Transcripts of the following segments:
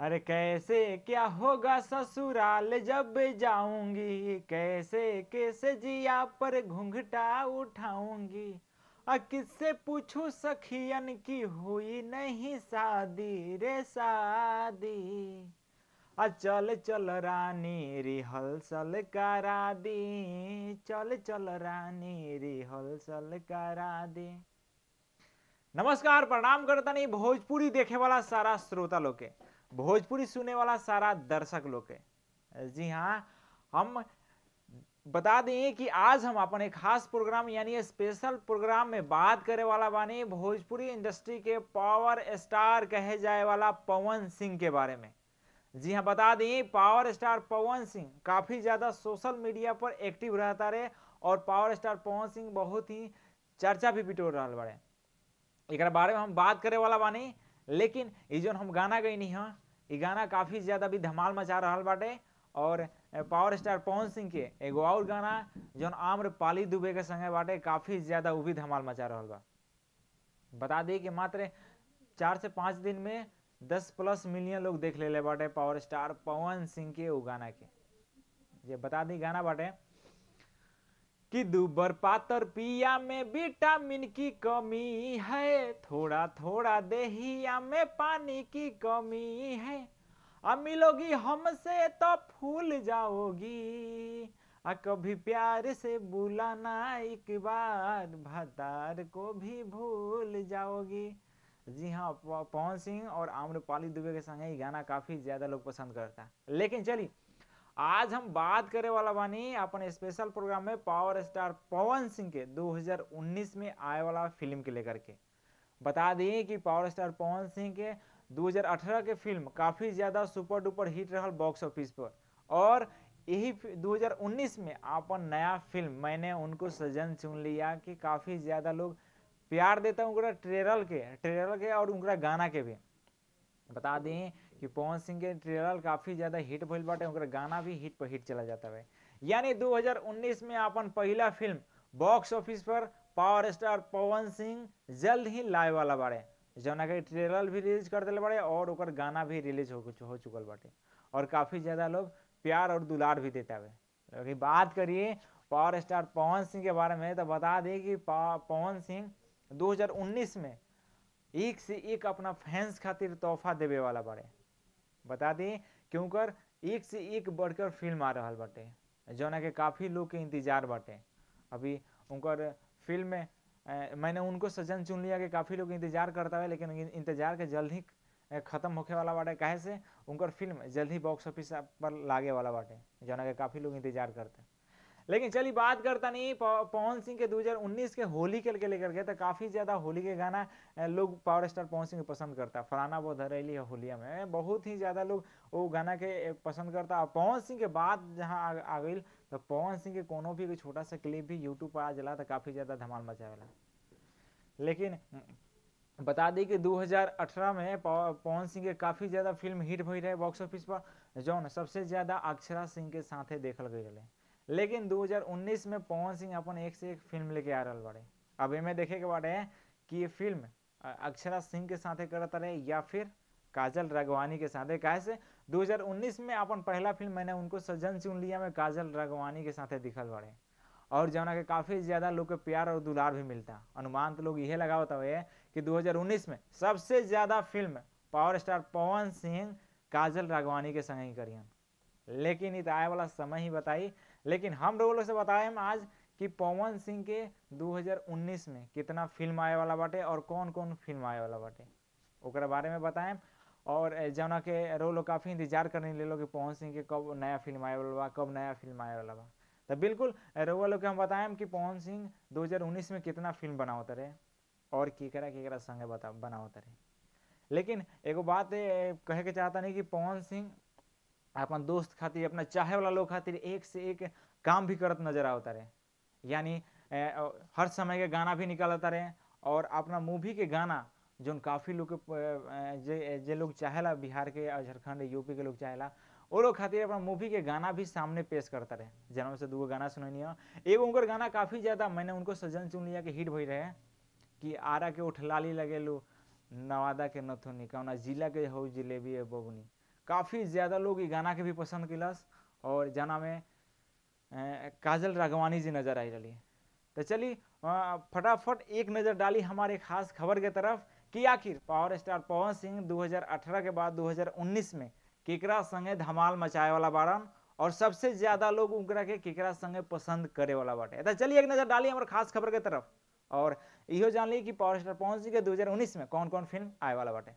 अरे कैसे क्या होगा ससुराल जब जाऊंगी कैसे कैसे जिया पर घूंघटा उठाऊंगी आ किससे पूछूं सखियन की हुई नहीं शादी रे शादी आ चल चल रानी रिहर्सल करा दी चल चल रानी रिहर्सल करा दी नमस्कार प्रणाम करता नहीं भोजपुरी देखे वाला सारा श्रोता लोग के भोजपुरी सुने वाला सारा दर्शक लोग के जी हाँ हम बता दें कि आज हम अपन एक खास प्रोग्राम यानी स्पेशल प्रोग्राम में बात करे वाला बानी भोजपुरी इंडस्ट्री के पावर स्टार कहे जाए वाला पवन सिंह के बारे में जी हाँ बता दें पावर स्टार पवन सिंह काफ़ी ज़्यादा सोशल मीडिया पर एक्टिव रहता रहे और पावर स्टार पवन सिंह बहुत ही चर्चा भी बिटोर रहा बड़े एक बारे में हम बात करे वाला बानी लेकिन ये जो हम गाना गई हाँ ये गाना काफ़ी ज़्यादा भी धमाल मचा रहा बाटे और पावर स्टार पवन सिंह के एगो और गाना जौन आम्र पाली दुबे के संगे बाटे काफ़ी ज़्यादा वो भी धमाल मचा रहा बा बता दी कि मात्र चार से पाँच दिन में दस प्लस मिलियन लोग देख ले बाटे पावर स्टार पवन सिंह के वो गाना के ये बता दी गाना बाटे कि दुबर पातर पिया में विटामिन की कमी है थोड़ा थोड़ा देहिया में पानी की कमी है अब मिलोगी हमसे तो फूल जाओगी आ कभी प्यार से बुलाना एक बार भतार को भी भूल जाओगी जी हाँ पवन सिंह और आम्रपाली दुबे के संग ये गाना काफ़ी ज़्यादा लोग पसंद करता है लेकिन चलिए आज हम बात करे वाला बानी अपन स्पेशल प्रोग्राम में पावर स्टार पवन सिंह के 2019 में आए वाला फिल्म के लेकर के बता दिए कि पावर स्टार पवन सिंह के 2018 के फिल्म काफ़ी ज़्यादा सुपर डुपर हिट रहा बॉक्स ऑफिस पर और यही 2019 में अपन नया फिल्म मैंने उनको सजन चुन लिया कि काफ़ी ज़्यादा लोग प्यार देता है उनका ट्रेलर के ट्रेलर के और उनका गाना के भी बता दें कि पवन सिंह के ट्रेलर काफ़ी ज़्यादा हिट भइल बाटे उनका गाना भी हिट पर हिट चला जाता है यानी 2019 में अपन पहला फिल्म बॉक्स ऑफिस पर पावर स्टार पवन सिंह जल्द ही लाए वाला बाड़े जौना के ट्रेलर भी रिलीज कर दिले बाड़े और ओकर गाना भी रिलीज हो, हो चुकल बाटे और काफ़ी ज़्यादा लोग प्यार और दुलार भी देता है अगर बात करिए पावर स्टार पवन सिंह के बारे में तो बता दें कि पवन सिंह 2019 में एक से एक अपना फैंस खातिर तोहफा देवे वाला बाड़े बता दें कि उनकर एक से एक बढ़कर फिल्म आ रहा बाटे जौना के काफ़ी लोग के इंतजार बाटे अभी उनकर फिल्म में मैंने उनको सजन चुन लिया कि काफ़ी लोग इंतजार करता है लेकिन इंतजार के जल्द ही ख़त्म होके वाला बाटे काहे से उनकर फिल्म जल्द ही बॉक्स ऑफिस पर लागे वाला बाटे जौना के काफ़ी लोग इंतजार करते हैं लेकिन चलिए बात करता नहीं पवन सिंह के 2019 के होली के लेकर के तो काफ़ी ज़्यादा होली के गाना लोग पावर स्टार पवन सिंह पसंद करता फलाना वो धरेली है होलिया में बहुत ही ज़्यादा लोग वो गाना के पसंद करता और पवन सिंह के बाद जहाँ आ गई तो पवन सिंह के कोनो भी छोटा सा क्लिप भी यूट्यूब पर आ जला तो काफ़ी ज़्यादा धमाल मचावेला लेकिन बता दी कि 2018 में पवन सिंह के काफ़ी ज़्यादा फिल्म हिट भई रहे बॉक्स ऑफिस पर जौन सबसे ज़्यादा अक्षरा सिंह के साथे देखल गई रहे लेकिन 2019 में पवन सिंह अपन एक से एक फिल्म लेके आ रहा बाड़े अब इमें देखे के बाटे कि ये फिल्म अक्षरा सिंह के साथे करत रहे या फिर काजल राघवानी के साथे काहे से 2019 में अपन पहला फिल्म मैंने उनको सज्जन चुन लिया में काजल राघवानी के साथे दिखल बाड़े और जौना के काफ़ी ज़्यादा लोग के प्यार और दुलार भी मिलता अनुमान तो लोग यही लगावत हुए कि 2019 में सबसे ज़्यादा film power star Pawan Singh Kajal Raghwani के संग ही करियन लेकिन इत आए वाला समय ही बताई लेकिन हम लोग से बताए हम आज कि पवन सिंह के 2019 में कितना फिल्म आए वाला बाटे और कौन कौन फिल्म आए वाला बाटे ओकरा बारे में बताएं और जौना के रो लोग काफ़ी इंतजार करने ले लो कि पवन सिंह के कब नया फिल्म आए वाला बा कब नया फिल्म आए वाला बा तो बिल्कुल रोवा लोग के हम बताएं कि पवन सिंह 2019 में कितना फिल्म बनावत रहे और केकरा केकरा संगे बता बनावत रहे लेकिन एगो बात कहे के चाहता नहीं कि पवन सिंह अपन दोस्त खातिर अपना चाहे वाला लोग खातिर एक से एक काम भी करत नजर आवता रहे यानी हर समय के गाना भी निकालता रहे और अपना मूवी के गाना जो काफ़ी लोग के जे जे लोग चाहेला बिहार के झारखंड यूपी के लोग चाहेला वो लोग खातिर अपना मूवी के गाना भी सामने पेश करता रहे जनम से दूगो गाना सुननी एगो उनकर गाना काफ़ी ज़्यादा मैंने उनको सजन चुन लिया कि हिट भई रहे कि आरा के उठलाली लगेलू नवादा के नथुनी कौना जिला के हो जिलेबी है बबुनी काफ़ी ज़्यादा लोग ई गाना के भी पसंद किलस और जना में अ, काजल राघवानी जी नजर आई रही तो चली अ, फटाफट एक नज़र डाली हमारे खास खबर के तरफ कि आखिर पावर स्टार पवन सिंह 2018 के बाद 2019 में केकरा संगे धमाल मचाए वाला बारन और सबसे ज्यादा लोग उनकरा के केकरा संगे पसंद करे वाला बाटे तो चलिए एक नजर डाली हमारे खास खबर के तरफ और इहो जान ली कि पावर स्टार पवन सिंह के 2019 में कौन कौन फिल्म आए वाला बाटे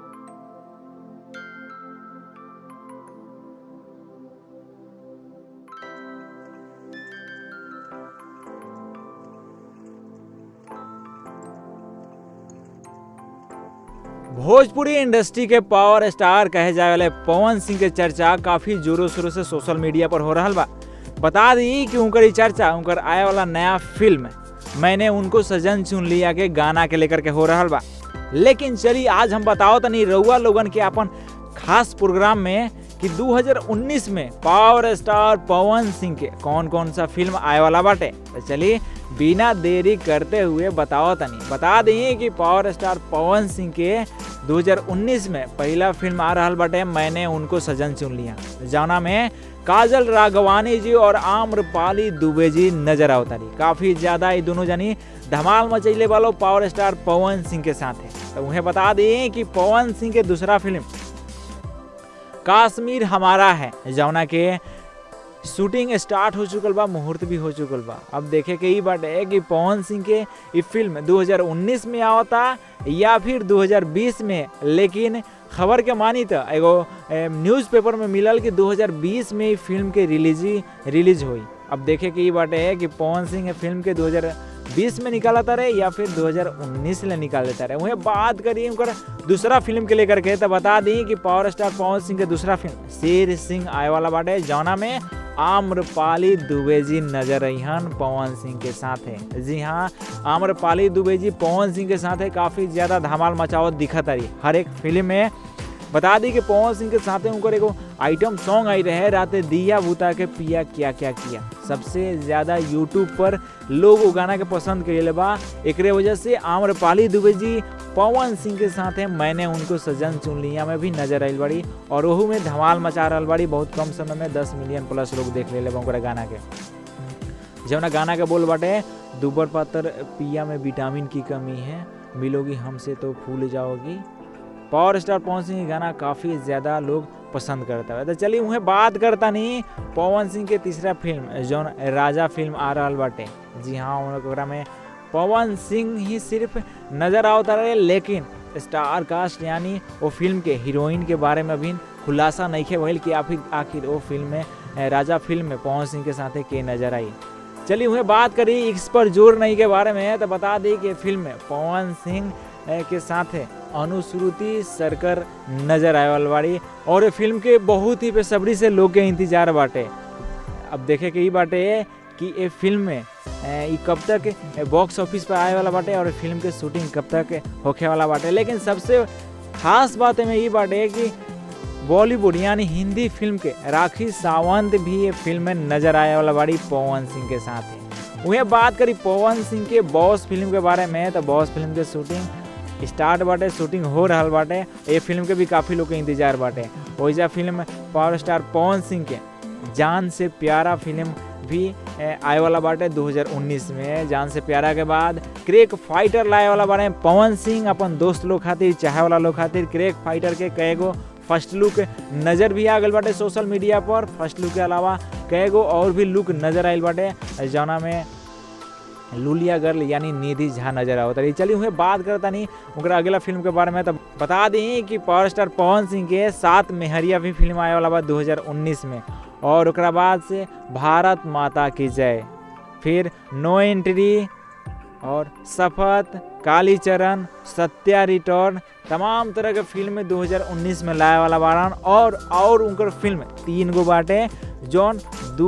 भोजपुरी इंडस्ट्री के पावर स्टार कहे जाए वाले पवन सिंह के चर्चा काफी जोरों शोरों से सोशल मीडिया पर हो रहा बा बता दी कि उनकर ई चर्चा उनकर आए वाला नया फिल्म मैंने उनको सजन चुन लिया के गाना के लेकर के हो रहा बा लेकिन चलिए आज हम बताओ तनी रउआ लोगन के अपन खास प्रोग्राम में कि 2019 में पावर स्टार पवन सिंह के कौन कौन सा फिल्म आए वाला बाटे तो चलिए बिना देरी करते हुए बताओ तनी बता दी कि पावर स्टार पवन सिंह के 2019 में पहला फिल्म आ रहा बाटे मैंने उनको सजन चुन लिया जाना में काजल राघवानी जी और आम्रपाली दुबे जी नजर आवतारी काफी ज्यादा ये दोनों जनी धमाल मचैले वालों पावर स्टार पवन सिंह के साथ है तो उन्हें बता दें कि पवन सिंह के दूसरा फिल्म काश्मीर हमारा है जौना के शूटिंग स्टार्ट हो चुकल बा मुहूर्त भी हो चुकल बा अब देखे के ई बाटे है कि पवन सिंह के ई फिल्म 2019 में आवता या फिर 2020 में लेकिन खबर के मानी तो एगो न्यूज़पेपर में मिलल कि 2020 में ई फिल्म के रिलीज रिलीज हुई अब देखे के ई बाटे है कि पवन सिंह फिल्म के 2020 में निकालता रहे या फिर 2019 ले निकाल देता रहे वहीं बात करिए उनकर दूसरा फिल्म के लेकर के तो बता दी कि पावर स्टार पवन सिंह के दूसरा फिल्म शेर सिंह आए वाला बाटे जौना में आम्रपाली दुबे जी नजर अहन पवन सिंह के साथ है जी हाँ आम्रपाली दुबे जी पवन सिंह के साथ है काफ़ी ज़्यादा धमाल मचावत दिखत रही हर एक फिल्म में बता दी कि पवन सिंह के साथ उनकर एगो आइटम सॉन्ग आई रहे रात दिया बुता के पिया क्या क्या किया सबसे ज़्यादा यूट्यूब पर लोग वो गाना के पसंद करेले बा एकरे वजह से आम्रपाली दुबे जी पवन सिंह के साथ है मैंने उनको सजन चुन लिया में भी नजर आई बड़ी और वहू में धमाल मचा रहा बड़ी बहुत कम समय में दस मिलियन प्लस लोग देख ले ओकरा गाना के जौना गाना के बोल बाटे दुबर पातर पिया में विटामिन की कमी है मिलोगी हमसे तो फूल जाओगी पावर स्टार पवन सिंह के गाना काफ़ी ज़्यादा लोग पसंद करता है तो चलिए उन्हें बात करता नहीं पवन सिंह के तीसरा फिल्म जौन राजा फिल्म आ रहा बाटे जी हाँ ओकरा में पवन सिंह ही सिर्फ नज़र आवता रहे लेकिन स्टार कास्ट यानी वो फिल्म के हीरोइन के बारे में भी खुलासा नहीं खे भइल कि आखिर आखिर वो फिल्म में राजा फिल्म में पवन सिंह के साथ के नजर आई चलिए उन्हें बात करी इस पर जोर नहीं के बारे में तो बता दी कि फिल्म में पवन सिंह के साथ अनुश्रुति सरकर नजर आए वाल बाड़ी और ये फिल्म के बहुत ही बेसब्री से लोग के इंतजार बाटे अब देखे के ई बाटे कि ये फिल्म में ई कब तक बॉक्स ऑफिस पर आए वाला बाटे और फिल्म के शूटिंग कब तक होखे वाला बाटे लेकिन सबसे खास बात में ये बाटे कि बॉलीवुड यानी हिंदी फिल्म के राखी सावंत भी ये फिल्म में नजर आए वाला बाड़ी पवन सिंह के साथ है वहीं बात करी पवन सिंह के बॉस फिल्म के बारे में तो बॉस फिल्म के शूटिंग स्टार्ट बाटे शूटिंग हो रहा बाटे ये फिल्म के भी काफ़ी लोग के इंतजार बाटे वैसा film power star Pawan Singh के जान से प्यारा फिल्म भी आए वाला बाटे 2019 में जान से प्यारा के बाद क्रेक फाइटर लाए वाला बारे पवन सिंह अपन दोस्त लोग खातिर चाहे वाला लोग खातिर क्रेक फाइटर के कई गो फर्स्ट लुक नज़र भी आ गल बाटे सोशल मीडिया पर फर्स्ट लुक के अलावा कई गो और भी लुक नज़र आयल बाटे जौना में लुलिया गर्ल यानी निधि झा नजर आवत रही चलिए उन्हें बात करता नहीं उनका अगला फिल्म के बारे में तो बता दी कि पावर स्टार पवन सिंह के साथ मेहरिया भी फिल्म आए वाला बा 2019 में और ओकरा बाद से भारत माता की जय फिर नो एंट्री और शपथ कालीचरण सत्या रिटर्न तमाम तरह के फिल्म 2019 में लाए वाला बारन और और उनकर फिल्म तीन गो बाटे जौन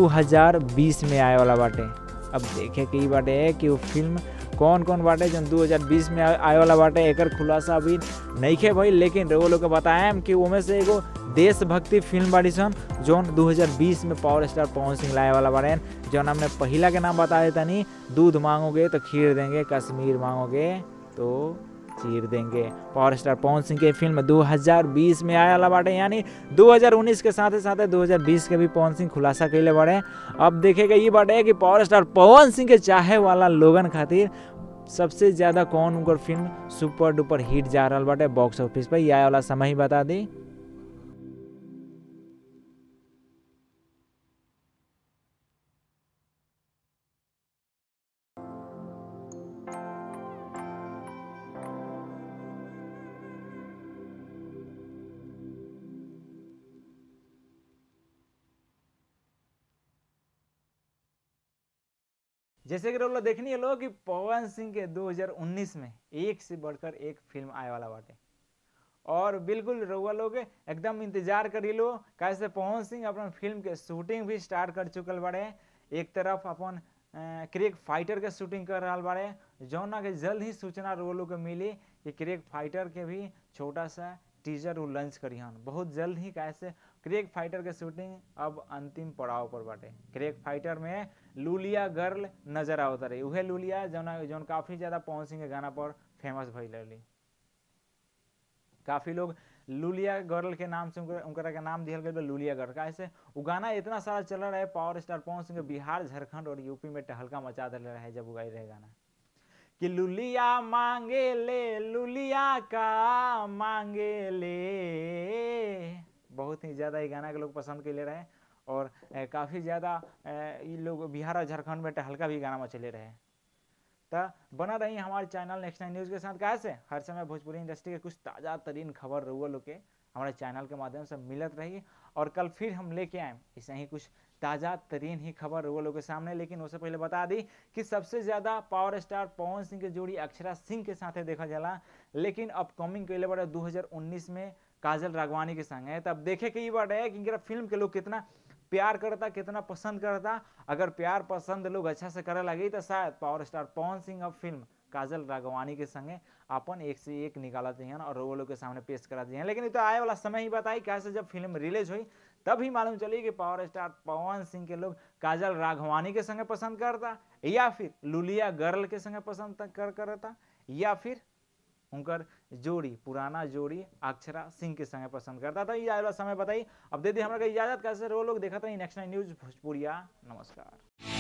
2020 में आए वाला बाटे अब देखे के ई बाटे कि वो फिल्म कौन कौन बाटे जौन 2020 में आए वाला बाटे एकर खुलासा अभी नहीं खे भाई लेकिन वो लोग के बताएम कि उनमें से एगो देशभक्ति फिल्म बाड़ी सन जौन 2020 में पावर स्टार पवन सिंह लाए वाला बाड़े जौन हमने पहला के नाम बता देता नहीं दूध मांगोगे तो खीर देंगे कश्मीर मांगोगे तो चीर देंगे पावर स्टार पवन सिंह के फिल्म 2020 में आया वाला बाटे यानी 2019 के साथ साथ 2020 के भी पवन सिंह खुलासा कैले बाड़े अब देखेगा ये बाटे कि पावर स्टार पवन सिंह के चाहे वाला लोगन खातिर सबसे ज़्यादा कौन उनकर फिल्म सुपर डुपर हिट जा रहा बाटे बॉक्स ऑफिस पर यह वाला समय ही बता दी जैसे कि लोग देखनी है लोग कि पवन सिंह के 2019 में एक से बढ़कर एक फिल्म आए वाला बाटे और बिल्कुल रउआ लोग एकदम इंतजार करी लो कैसे पवन सिंह अपन फिल्म के शूटिंग भी स्टार्ट कर चुकल बाड़े एक तरफ अपन क्रिक फाइटर के शूटिंग कर रहा बाड़े जौना के जल्द ही सूचना रउआ लोग के मिली कि क्रिक फाइटर के भी छोटा सा टीजर वो लॉन्च करी हन बहुत जल्द ही कैसे क्रेक फाइटर के शूटिंग अब अंतिम पड़ाव पर बाटे क्रेक फाइटर में लूलिया गर्ल नजर आवत रही उहे लूलिया जौन जौन काफी ज्यादा पवन सिंह के गाना पर फेमस भइल रही काफी लोग लूलिया गर्ल के नाम से उनकरा के नाम दिहल गया लूलिया गर्ल कैसे वो गाना इतना सारा चल रहा है पावर स्टार पवन सिंह बिहार झारखंड और यूपी में टहलका मचा दिल रहे जब उगाई रहे गाना कि लुलिया मांगे ले लुलिया का मांगे ले बहुत ही ज़्यादा ये गाना के लोग पसंद के ले रहे और काफ़ी ज़्यादा ये लोग बिहार और झारखंड में टहलका भी गाना में चले रहे तो बना रही हमारे चैनल नेक्स्ट नाइन न्यूज़ के साथ कैसे हर समय भोजपुरी इंडस्ट्री के कुछ ताज़ा तरीन खबर रहुआ लोग के हमारे चैनल के माध्यम से मिलत रही और कल फिर हम लेके आए इसे ही कुछ ताज़ा तरीन ही खबर वो लोग के सामने लेकिन उससे पहले बता दी कि सबसे ज़्यादा पावर स्टार पवन सिंह के जोड़ी अक्षरा सिंह के साथ देखा जाला लेकिन अपकमिंग कैले बड़े 2019 में काजल राघवानी के संग है तब देखे के ये बात है कि इनका फिल्म के लोग कितना प्यार करता कितना पसंद करता अगर प्यार पसंद लोग अच्छा से करे लगी तो शायद पावर स्टार पवन सिंह अब फिल्म काजल राघवानी के संगे अपन एक से एक निकाला हैं और वो लोग के सामने पेश करा हैं लेकिन तो आए वाला समय ही बताई कैसे जब फिल्म रिलीज हुई तब ही मालूम चली कि पावर स्टार पवन सिंह के लोग काजल राघवानी के संगे पसंद करता या फिर लुलिया गर्ल के संगे पसंद कर करता या फिर उनकर जोड़ी पुराना जोड़ी अक्षरा सिंह के संगे पसंद करता था ये वाला समय बताई अब दे दी हमारा इजाजत कैसे रो लोग देखा था नेक्स्ट न्यूज भोजपुरिया नमस्कार